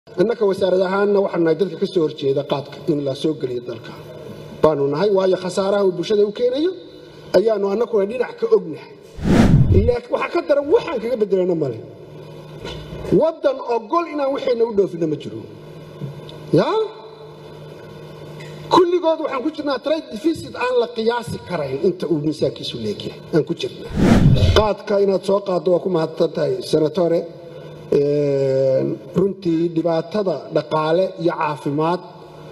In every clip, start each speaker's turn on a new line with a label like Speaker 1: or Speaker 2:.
Speaker 1: innaka wasaarad ahaanna waxaan nahay dadka ka soo horjeeda qaadka in la soo geliyo dalka baanu nahay waayo khasaaraha uu bulshada u keenayo ayaanu annakuna dhinac ka ognahay laakiin waxaa ka daran waxaan kaga bedelana male waddan ogol inaan waxayna u dhoofina ma jiro yaa kulligood waxaan ku jirnaa trade deficit aan la qiyaasi karayn inta uu miisaankiisu leegyahay aan ku jirnaa qaadka inaad soo qaaddo waa ku mahadsan tahay senatore runtii dhibaatada dhaqaale iyo caafimaad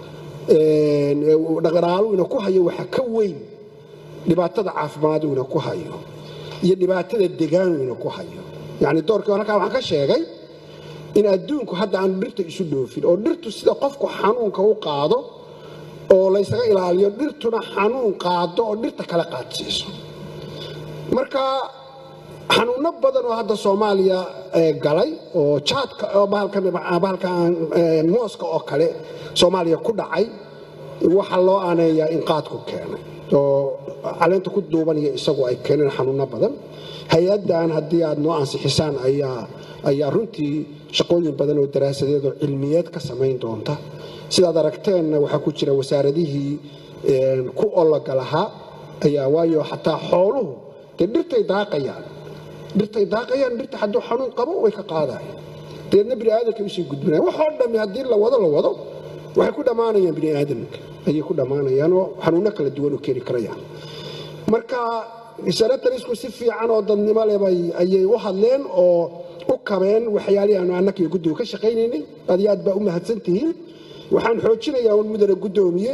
Speaker 1: dhaqaalu ina ku hayo waxa ka weyn dhibaatada caafimaad ina ku hayo iyo dhibaatada degaanu ina ku hayo yacni doorkii halkaa waxaan ka sheegay in adduunku hadda aanu dhirta isu dhoofin oo dhirtu sida qofku xanuunka u qaado oo laysaga ilaaliyo dhirtuna xanuun qaado oo dhirta kala qaadsiiso marka xanuuno badan oo hadda soomaaliya galay oo jaadka bahalka mooska oo kale soomaaliya ku dhacay waxaa loo aaneeyaa in qaadku keenay oo caleenta ku duubanaya isagu ay keeneen xanuuno badan hay-addan haddii aad noo ansixisaan ayaa runtii shaqooyin badan oo daraasadeed oo cilmiyeed ka samayn doonta sidaad aragteenna waxaa ku jira wasaaradihii ku ologa lahaa ayaa waayo xataa xooluhu dee dhirtay daaqayaan dhirtay daaqayaan dhirta hadduu xanuun qabo way ka qaadayaan deedna bini aadamka usii gudbinayan waxoo dhammi haddii la wado la wado waxay ku dhammaanayaan bini aadamka ayay ku dhammaanayaan oo xanuunno kala duwan oo keeni karayaan marka senatarisku si fiican oo dadnimo leh ayay u hadleen oo u kabeen waxyaalihii aanu annaka iyo guddigu ka shaqaynaynay aad iyo aad baa u mahadsan tihiin waxaan xoojinayaa un mudane guddoomiye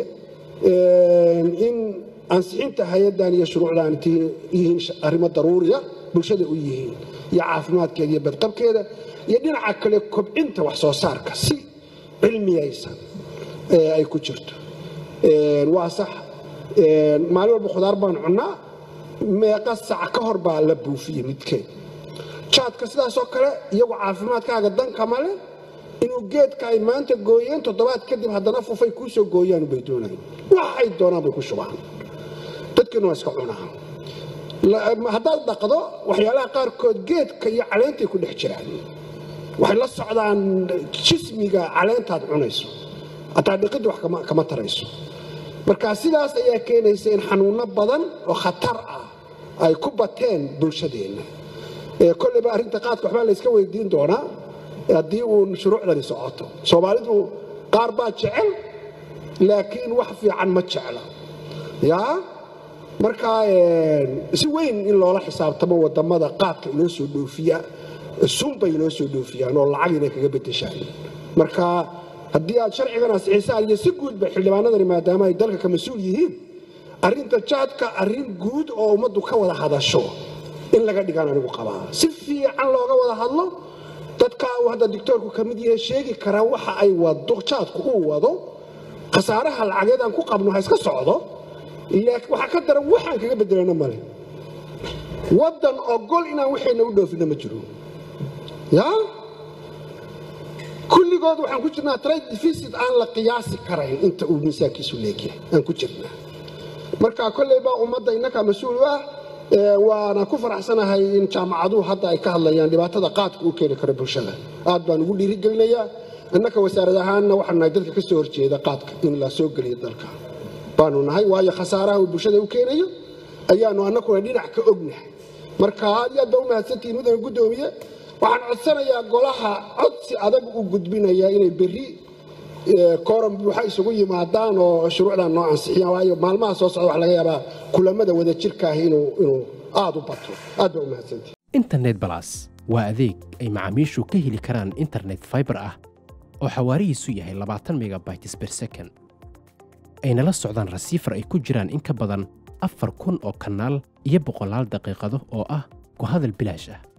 Speaker 1: in ansixinta hay-addan iyo shuruucdan yihiin arrimo daruuriya bulshada u yihiin iyo caafimaadkeeda iyo badqabkeeda iyo dhinaca kale kobcinta wax soo saarka si cilmiyaysan ay ku jirto waa sax maalin walba khudaar baan cunnaa meeqa sac ka hor baa la buufiyey midkeed jaadka sidaasoo kale iyagu caafimaadkaaga danka male inuu geedka ay maanta gooyeen toddobaad kadib haddana fufay kuu soo gooyaan bay doonayeen waxay doonaan bay ku shubaan dadkiina waa iska cunaan haddaad dhaqdo waxyaalaha qaarkood geedka iyo caleentay ku dhex jiraan waxay la socdaan jismiga caleentaad cunayso hataa dhiqidda wax kama tarayso marka sidaas ayaa keenaysa in xanuunno badan oo khatar ah ay ku bateen bulshadeenna kolleyba arrinta qaadka waxbaa layska weydiin doonaa haddii uu shuruucdani socoto soomaalidu qaar baa jecel laakiin wax fiican ma jecla yaa markaa si weyn in loola xisaabtamo wadamada qaadka inoo soo dhoofiya sunbay inoo soo dhoofiyaan oo lacag inay kaga bedeshaan marka haddii aad sharcigan ansixisaan iyo si guudba xildhibaanadani maadaama ay dalka ka mas-uul yihiin arrinta jaadka arrin guud oo ummaddu ka wada hadasho in laga dhigaan anigu qabaa si fiican looga wada hadlo dadka uu hadda dictoorku ka mid yahay sheegi karaa waxa ay wado jaadku uu wado khasaaraha lacageed aan ku qabno ha iska socdo laakiin waxaa ka daran waxaan kaga bedelana male waddan ogol inaan waxayna u dhoofina ma jiro yaa kulligood waxaan ku jirnaa trade deficit aan la qiyaasi karayn inta uu miisaankiisu leegyahay aan ku jirnaa marka kolleyba ummadda innakaa mas-uul u ah waana ku faraxsanahay in jaamacaduhu hadda ay ka hadlayaan dhibaatada qaadka uu keeni karo bulshada aad baan ugu dhiirigelinayaa innaka wasaarad ahaanna waxaan nahay dadka ka soo horjeeda qaadka in la soo geliyo dalka baanu nahay waayo khasaaraha uu bulshada u keenayo ayaanu annakuna dhinac ka ognahay marka aad iyo aad baa u mahadsantihiin mudane guddoomiye waxaan codsanayaa golaha codsi adag u gudbinaya inay berri kooran buuxa isugu yimaadaan oo shuruucdan noo ansixiyaan waayo maalmaha soo socda wax laga yaabaa kulamada wada jirka ah inuu aad u bato aad baa u mahadsantihi
Speaker 2: internet balas waa adeeg ay macaamiishu ka heli karaan internet faibar ah oo xawaarihiisu yahay labaatan megabytes ber second ayna la socdaan rasiifar ay ku jiraan in ka badan afar kun oo kanaal iyo boqolaal daqiiqado oo ah ku hadal bilaash ah